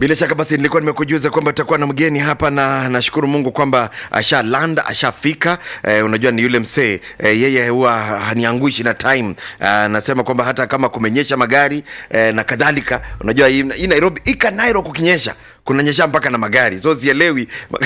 bila shaka basi nilikuwa nimekujuza kwamba tutakuwa na mgeni hapa na nashukuru mungu kwamba asha landa ashafika eh, unajua ni yule msee eh, yeye huwa hanianguishi na time anasema kwamba hata kama kumenyesha magari eh, na kadhalika unajua hii hii nairobi ika nairo kukinyesha kunanyesha mpaka na magari so sielewi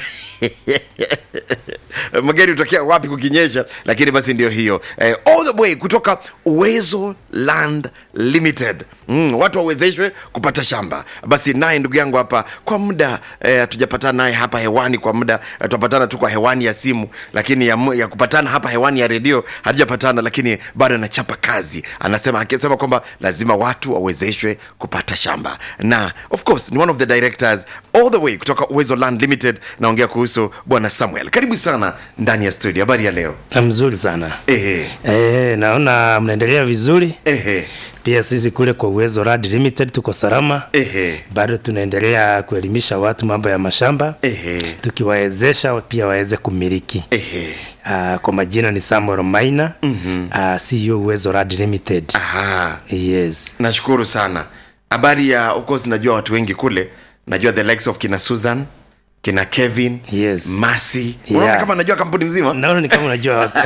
magari hutokea wapi kukinyesha lakini basi ndio hiyo eh, all the way kutoka uwezo land limited mm, watu wawezeshwe kupata shamba basi naye ndugu yangu hapa kwa muda hatujapatana eh, naye hapa hewani kwa muda eh, tunapatana tu kwa hewani ya simu lakini ya, mu- ya kupatana hapa hewani ya redio hatujapatana lakini bado anachapa kazi anasema akisema kwamba lazima watu wawezeshwe kupata shamba na of course ni one of the directors all the way kutoka uwezo land limited naongea kuhusu bwana samuel karibu sana ndani ya studio habari ya leo Na mzuri sana ehe e, naona mnaendelea vizuri ehe pia sisi kule kwa uwezo Rad limited tuko salama ehe bado tunaendelea kuelimisha watu mambo ya mashamba ehe tukiwawezesha pia waweze kumiliki ehe uh, kwa majina ni samuel maina mm-hmm. uh, CEO uwezo Rad limited aha yes nashukuru sana habari ya of course najua watu wengi kule najua the likes of kina susan kina kevin Yes. masi Yeah. unaona kama najua kampuni mzima naona ni kama unajua watu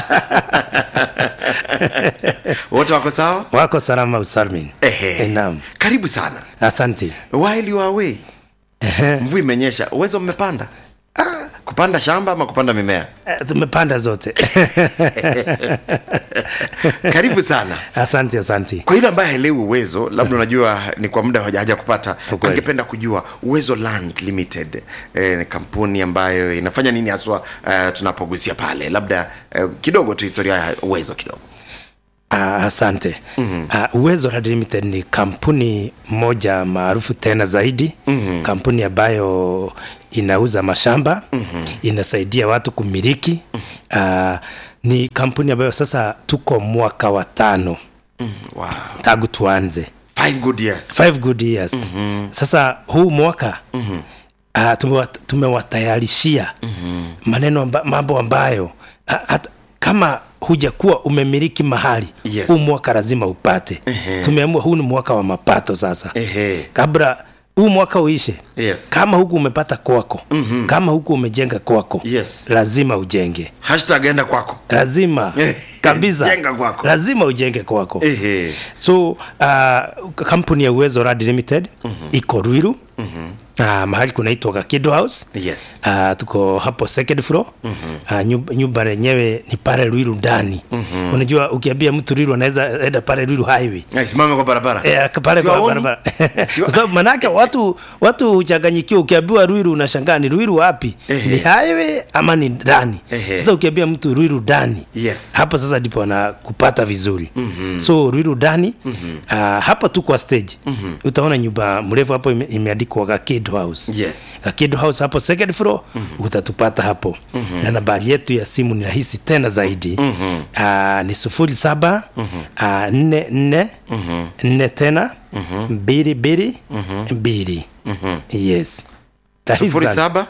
wote wako sawa wako salama usalmin ehe Eh, naam karibu sana asante while you are away mvua imenyesha uwezo mmepanda ah, kupanda shamba ama kupanda mimea Eh, tumepanda zote karibu sana asante asante kwa yule ambaye haelewi uwezo labda unajua ni kwa muda haja haja kupata Ukweli. angependa kujua uwezo land limited eh, ni kampuni ambayo inafanya nini haswa eh, tunapogusia pale labda eh, kidogo tu historia ya uwezo kidogo Uh, asante mm-hmm. uh, uwezo Rad limited ni kampuni moja maarufu tena zaidi mm-hmm. kampuni ambayo inauza mashamba mm-hmm. inasaidia watu kumiliki mm-hmm. uh, ni kampuni ambayo sasa tuko mwaka wa tano wow. tangu tuanze five good years five good years mm-hmm. sasa huu mwaka mm-hmm. uh, tumewa- tumewatayarishia mm-hmm. maneno amba, mambo ambayo uh, hata, kama hujakuwa umemiliki mahali Yes. huu mwaka lazima upate Ehe. tumeamua huu ni mwaka wa mapato sasa Ehe. kabla huu mwaka uishe Yes. kama huku umepata kwako mm-hmm. kama huku umejenga kwako Yes. lazima ujenge hashtag enda kwako lazima kabisa Jenga kwako. lazima ujenge kwako Ehe. so uh, kampuni ya uwezo rad limited mm-hmm. iko ruiru mm-hmm. uh, mahali kunaitwa kakido house yes Uh, tuko hapo second floor mm-hmm. uh, nyumba, nyumba lenyewe ni pale Ruiru ndani mm-hmm. unajua ukiambia mtu Ruiru anaweza enda pale Ruiru highway Eh, simame kwa barabara Eh, pale kwa Siwaoni? barabara Siwa- kwa sababu manake watu watu huchanganyikiwa ukiambiwa Ruiru unashangaa ni Ruiru wapi Ehe. ni highway ama ni ndani Ehe. sasa ukiambia mtu Ruiru ndani Yes. hapo sasa ndipo anakupata vizuri mm-hmm. so Ruiru ndani mm-hmm. uh, hapa tu kwa stage mm-hmm. utaona nyumba mrefu hapo ime, imeandikwa Kakid House yes Kakido House hapo second floor mm-hmm. utatupata hapo mm-hmm. na nambari yetu ya simu ni rahisi tena zaidi mm-hmm. uh, ni sufuri saba mm-hmm. uh, nne nne mm-hmm. nne tena mm-hmm. mbili mbili mm-hmm. mbili mm-hmm. yes Rahisi sufuri sana. saba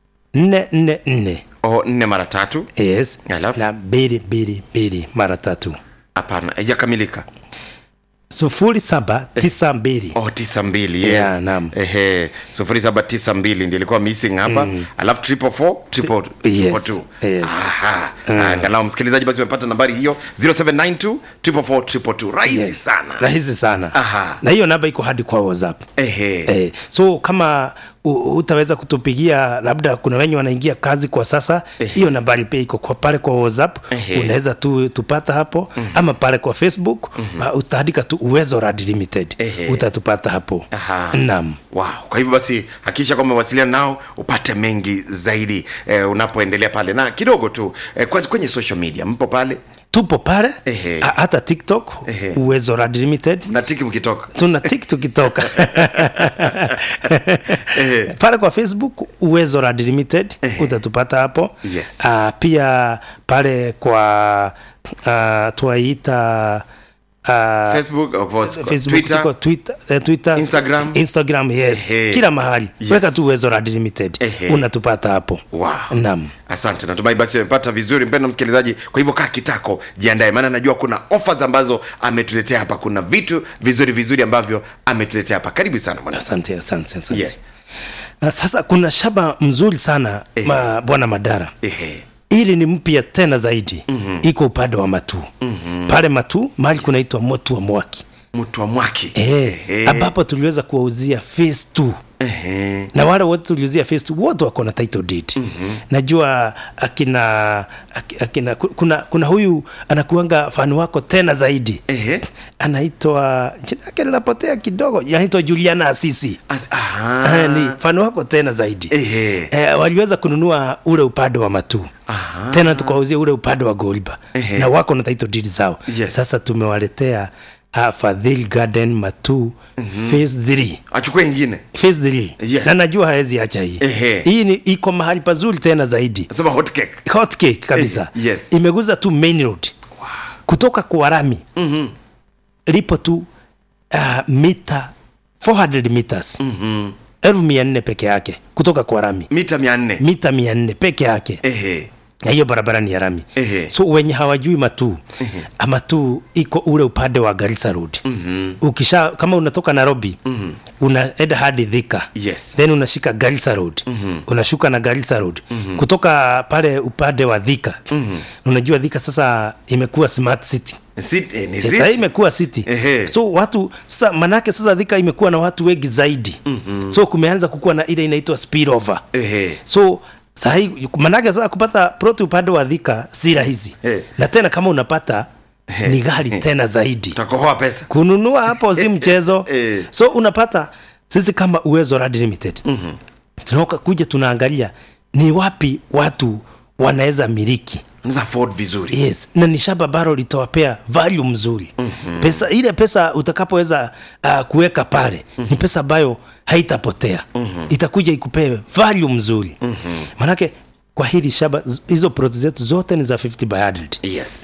nne nne nne o nne mara tatu yes Alafu? na mbili mbili mbili mara tatu hapana haijakamilika sufuri saba tisa mbili oh tisa mbili yes. Yeah, naam. ehe sufuri saba tisa mbili ndi ilikuwa missing hapa mm. alafu triple four triple, triple Yes, two yes. aha angalau msikilizaji basi umepata nambari hiyo 0792 triple four triple two rahisi Yes. sana rahisi sana Aha. na hiyo namba iko hadi kwa whatsapp ehe Eh, so kama u- utaweza kutupigia labda kuna wenye wanaingia kazi kwa sasa hiyo nambari pia iko kwa pale kwa whatsapp Ehe. unaweza tu tupata hapo ama pale kwa facebook uh, utaandika tu uwezo rad limited Ehe. utatupata hapo Aha. naam wow. kwa hivyo basi hakikisha kwamba wasiliana nao upate mengi zaidi eh, unapoendelea pale na kidogo tu eh, kwa- kwenye social media mpo pale tupo pale Ehe. a- hata tiktok Ehe. uwezo rad limited mnatiki mkitoka tuna tik tukitoka pale kwa facebook uwezo rad limited utatupata hapo Yes. uh, pia pale kwa uh, twaita uh, facebook of course, Facebook, twitter tuko Twitter, eh, Twitter, Instagram. Instagram yes. Ehe. Kila mahali Yes. weka tu uwezo Rad Limited Ehe. unatupata hapo. wow. Naam. asante natumai basi amepata vizuri mpendo msikilizaji kwa hivyo kaa kitako jiandae maana najua kuna offers ambazo ametuletea hapa kuna vitu vizuri vizuri ambavyo ametuletea hapa karibu sana mwana Asante, asante, asante. yes Uh, sasa kuna shamba mzuri sana Eh. ma, bwana Madara Ehe. ili ni mpya tena zaidi mm-hmm. iko upande wa Matu mm-hmm. pale Matu mahali kunaitwa motu wa Mwaki mtu wa mwaki eh, Ehe. ambapo tuliweza kuwauzia phase 2 Ehe. na wale wote tuliuzia phase 2 wote wako na title deed mm-hmm. najua akina, ak- akina ku- kuna, kuna huyu anakuanga fani wako tena zaidi Ehe. anaitwa jina yake linapotea kidogo anaitwa Juliana Asisi As- aha. Eh, ni fani wako tena zaidi Ehe. eh, waliweza kununua ule upande wa matu Aha. tena tukawauzia ule upande wa goliba Ehe. na wako na title deed zao Yes. sasa tumewaletea uh, Fadhil Garden Matu mm-hmm. phase 3 achukue ingine phase 3 Yes. na najua hawezi acha hii Ehe. hii ni iko mahali pazuri tena zaidi sema hot cake hot cake kabisa Eh, yes. imeguza tu main road kutoka kwa rami mm-hmm. lipo tu uh, mita 400 meters mm-hmm. elfu mia nne peke yake kutoka kwa rami mita mia nne mita mia nne peke yake Ehe. na hiyo barabara ni ya rami Ehe. so wenye hawajui matu matu iko ule upande wa Garissa Road mm-hmm. ukisha kama unatoka Nairobi mm-hmm. unaenda hadi Thika Yes. then unashika Garissa Road mm-hmm. unashuka na Garissa Road mm-hmm. kutoka pale upande wa Thika mm-hmm. unajua Thika sasa imekuwa smart city Sit, eh, ni sasa hii sit. imekuwa city Ehe. so watu sasa manake sasa Thika imekuwa na watu wengi zaidi mm-hmm. so kumeanza kukuwa na ile inaitwa spillover Ehe. so sahii manake sasa kupata proti upande wa dhika si rahisi Eh. na tena kama unapata ni ghali tena zaidi utakohoa pesa kununua hapo si mchezo Eh. so unapata sisi kama uwezo Rad limited mm-hmm. tunaoka kuja tunaangalia ni wapi watu wanaweza miliki Unaweza afford vizuri yes na ni shamba baro litawapea value mzuri mm-hmm. pesa ile pesa utakapoweza uh, kuweka pale mm-hmm. ni pesa ambayo haitapotea mm-hmm. itakuja ikupee value mzuri mm-hmm. manake kwa hili shamba z- hizo plot zetu zote ni za 50 by 100 yes